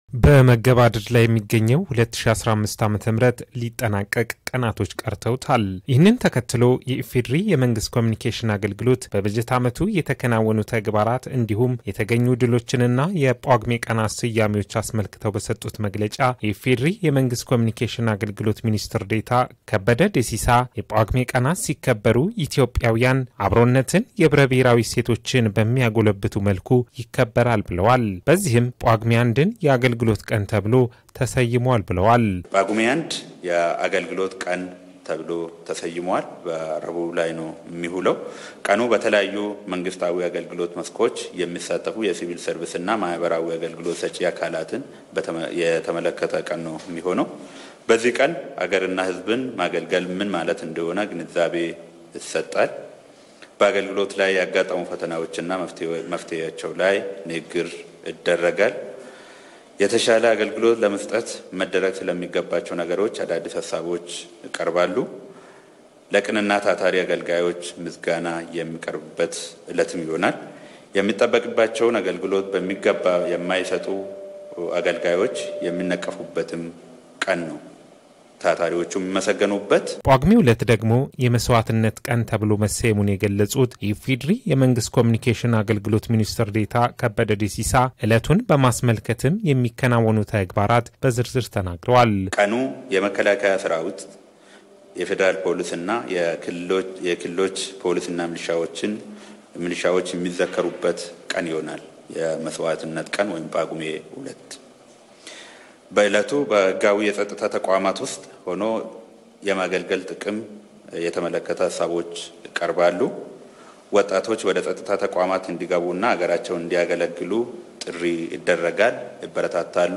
በመገባደድ ላይ የሚገኘው 2015 ዓ ም ሊጠናቀቅ ቀናቶች ቀርተውታል። ይህንን ተከትሎ የኢፌዴሪ የመንግስት ኮሚኒኬሽን አገልግሎት በበጀት ዓመቱ የተከናወኑ ተግባራት እንዲሁም የተገኙ ድሎችንና የጳጉሜ ቀናት ስያሜዎች አስመልክተው በሰጡት መግለጫ የኢፌዴሪ የመንግስት ኮሚኒኬሽን አገልግሎት ሚኒስትር ዴታ ከበደ ደሲሳ የጳጉሜ ቀናት ሲከበሩ ኢትዮጵያውያን አብሮነትን፣ የህብረ ብሔራዊ እሴቶችን በሚያጎለብቱ መልኩ ይከበራል ብለዋል። በዚህም ጳጉሜ አንድን የአገልግሎት ቀን ተብሎ ተሰይሟል ብለዋል። ጳጉሜ አንድ የአገልግሎት ቀን ተብሎ ተሰይሟል። በረቡዕ ላይ ነው የሚውለው። ቀኑ በተለያዩ መንግስታዊ አገልግሎት መስኮች የሚሳተፉ የሲቪል ሰርቪስና ማህበራዊ አገልግሎት ሰጪ አካላትን የተመለከተ ቀን ነው የሚሆነው። በዚህ ቀን አገርና ሕዝብን ማገልገል ምን ማለት እንደሆነ ግንዛቤ ይሰጣል። በአገልግሎት ላይ ያጋጠሙ ፈተናዎችና መፍትሄያቸው ላይ ንግግር ይደረጋል። የተሻለ አገልግሎት ለመስጠት መደረግ ስለሚገባቸው ነገሮች አዳዲስ ሀሳቦች ይቀርባሉ። ለቅንና ታታሪ አገልጋዮች ምስጋና የሚቀርብበት ዕለትም ይሆናል። የሚጠበቅባቸውን አገልግሎት በሚገባ የማይሰጡ አገልጋዮች የሚነቀፉበትም ቀን ነው። ታታሪዎቹ የሚመሰገኑበት። ጳጉሜ ሁለት ደግሞ የመስዋዕትነት ቀን ተብሎ መሰየሙን የገለጹት የኢፌዴሪ የመንግስት ኮሚኒኬሽን አገልግሎት ሚኒስትር ዴታ ከበደ ደሲሳ ዕለቱን በማስመልከትም የሚከናወኑ ተግባራት በዝርዝር ተናግረዋል። ቀኑ የመከላከያ ሰራዊት፣ የፌዴራል ፖሊስና የክልሎች ፖሊስና ሚሊሻዎችን ሚሊሻዎች የሚዘከሩበት ቀን ይሆናል። የመስዋዕትነት ቀን ወይም ጳጉሜ ሁለት በዕለቱ በህጋዊ የጸጥታ ተቋማት ውስጥ ሆኖ የማገልገል ጥቅም የተመለከተ ሀሳቦች ይቀርባሉ። ወጣቶች ወደ ጸጥታ ተቋማት እንዲገቡና ሀገራቸውን እንዲያገለግሉ ጥሪ ይደረጋል፣ ይበረታታሉ።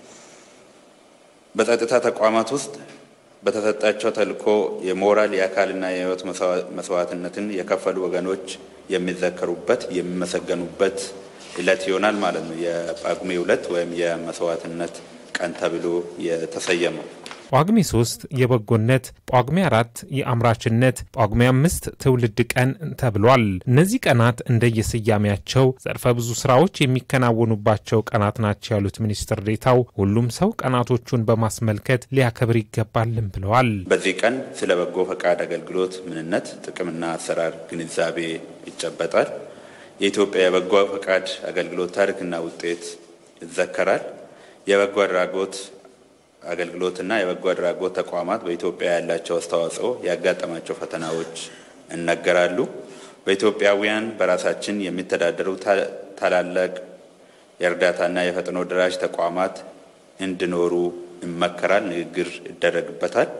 በጸጥታ ተቋማት ውስጥ በተሰጣቸው ተልዕኮ የሞራል የአካልና የህይወት መስዋዕትነትን የከፈሉ ወገኖች የሚዘከሩበት የሚመሰገኑበት ዕለት ይሆናል ማለት ነው። የጳጉሜ ሁለት ወይም የመስዋዕትነት ቀን ተብሎ የተሰየመው። ጳጉሜ ሶስት የበጎነት፣ ጳጉሜ አራት የአምራችነት፣ ጳጉሜ አምስት ትውልድ ቀን ተብሏል። እነዚህ ቀናት እንደየስያሜያቸው ዘርፈ ብዙ ስራዎች የሚከናወኑባቸው ቀናት ናቸው ያሉት ሚኒስትር ዴታው ሁሉም ሰው ቀናቶቹን በማስመልከት ሊያከብር ይገባልም ብለዋል። በዚህ ቀን ስለ በጎ ፈቃድ አገልግሎት ምንነት፣ ጥቅምና አሰራር ግንዛቤ ይጨበጣል። የኢትዮጵያ የበጎ ፈቃድ አገልግሎት ታሪክና ውጤት ይዘከራል። የበጎ አድራጎት አገልግሎትና የበጎ አድራጎት ተቋማት በኢትዮጵያ ያላቸው አስተዋጽኦ፣ ያጋጠማቸው ፈተናዎች ይነገራሉ። በኢትዮጵያውያን በራሳችን የሚተዳደሩ ታላላቅ የእርዳታና የፈጥኖ ደራሽ ተቋማት እንዲኖሩ ይመከራል፣ ንግግር ይደረግበታል።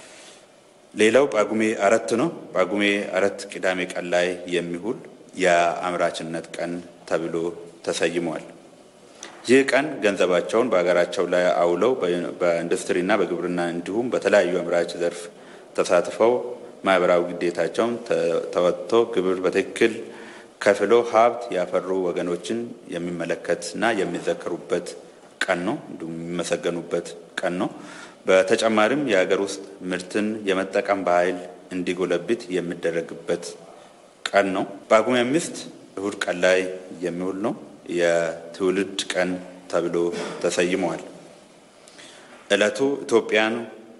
ሌላው ጳጉሜ አራት ነው። ጳጉሜ አራት ቅዳሜ ቀን ላይ የሚውል የአምራችነት ቀን ተብሎ ተሰይሟል። ይህ ቀን ገንዘባቸውን በሀገራቸው ላይ አውለው በኢንዱስትሪና በግብርና እንዲሁም በተለያዩ አምራች ዘርፍ ተሳትፈው ማህበራዊ ግዴታቸውን ተወጥቶ ግብር በትክክል ከፍሎ ሀብት ያፈሩ ወገኖችን የሚመለከትና የሚዘከሩበት ቀን ነው። እንዲሁም የሚመሰገኑበት ቀን ነው። በተጨማሪም የሀገር ውስጥ ምርትን የመጠቀም ባህል እንዲጎለብት የሚደረግበት ቀን ነው። ጳጉሜ አምስት እሁድ ቀን ላይ የሚውል ነው። የትውልድ ቀን ተብሎ ተሰይመዋል። ዕለቱ ኢትዮጵያን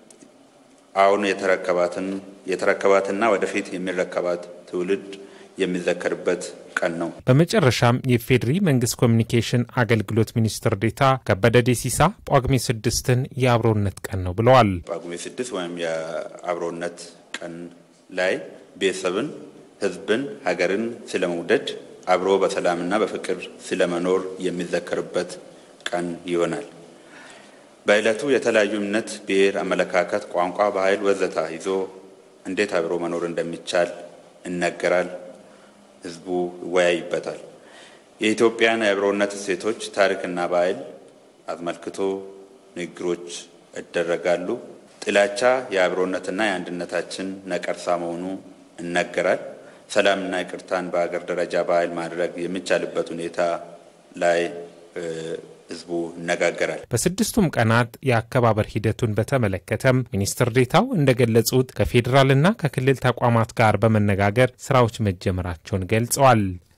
አሁን የተረከባትን የተረከባትና ወደፊት የሚረከባት ትውልድ የሚዘከርበት ቀን ነው። በመጨረሻም የኢፌዴሪ መንግስት ኮሚኒኬሽን አገልግሎት ሚኒስትር ዴታ ከበደ ደሲሳ ጳጉሜ ስድስትን የአብሮነት ቀን ነው ብለዋል። ጳጉሜ ስድስት ወይም የአብሮነት ቀን ላይ ቤተሰብን፣ ሕዝብን፣ ሀገርን ስለመውደድ አብሮ በሰላምና በፍቅር ስለመኖር የሚዘከርበት ቀን ይሆናል። በዕለቱ የተለያዩ እምነት፣ ብሔር፣ አመለካከት፣ ቋንቋ፣ ባህል ወዘታ ይዞ እንዴት አብሮ መኖር እንደሚቻል ይነገራል። ህዝቡ ይወያይበታል። የኢትዮጵያን የአብሮነት እሴቶች ታሪክና ባህል አስመልክቶ ንግግሮች ይደረጋሉ። ጥላቻ የአብሮነትና የአንድነታችን ነቀርሳ መሆኑ ይነገራል። ሰላምና ይቅርታን በሀገር ደረጃ ባህል ማድረግ የሚቻልበት ሁኔታ ላይ ህዝቡ ይነጋገራል። በስድስቱም ቀናት የአከባበር ሂደቱን በተመለከተም ሚኒስትር ዴታው እንደገለጹት ከፌዴራልና ከክልል ተቋማት ጋር በመነጋገር ስራዎች መጀመራቸውን ገልጸዋል።